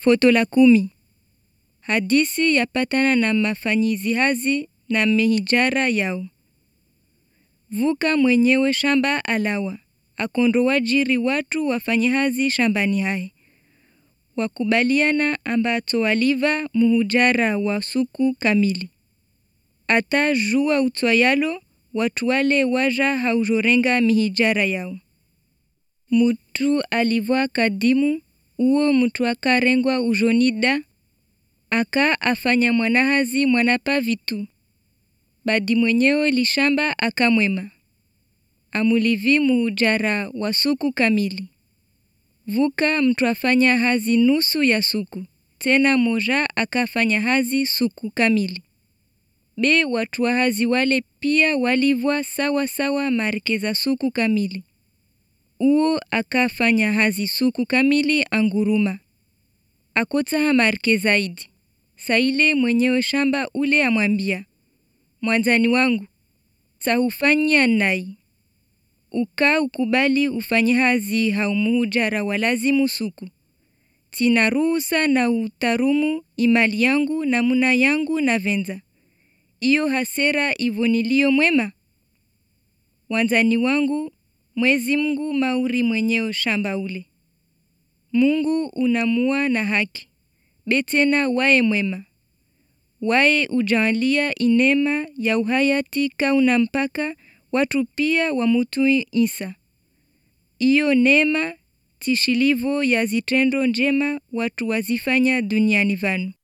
Foto la kumi. Hadisi yapatana na mafanyizi hazi na mihijara yao. Vuka mwenyewe shamba alawa, akondo wajiri watu wafanye hazi shambani haye. Wakubaliana ambato waliva muhujara wa suku kamili. Ata jua utwayalo watu wale waja haujorenga mihijara yao. Mutu alivwa kadimu uo mtu akarengwa ujonida aka afanya mwanahazi mwanapa vitu badi mwenyewe lishamba akamwema amulivi muhujara wa suku kamili vuka mtu afanya hazi nusu ya suku tena moja akafanya hazi suku kamili be watu wa hazi wale pia walivwa sawa sawa marke za suku kamili uo akafanya hazi suku kamili anguruma akotaha marke zaidi saile mwenyewe shamba ule amwambia mwanzani wangu tahufanyia nai uka ukubali ufanye hazi haumuhujara walazimu suku tina ruhusa na utarumu imali yangu na muna yangu na venza iyo hasera ivonilio mwema wanzani wangu mwezi mngu mauri mwenyewe shamba ule mungu unamua na haki betena waye mwema waye ujalia inema ya uhayati kauna mpaka watu pia wamutui isa iyo nema tishilivo ya zitendo njema watu wazifanya duniani vanu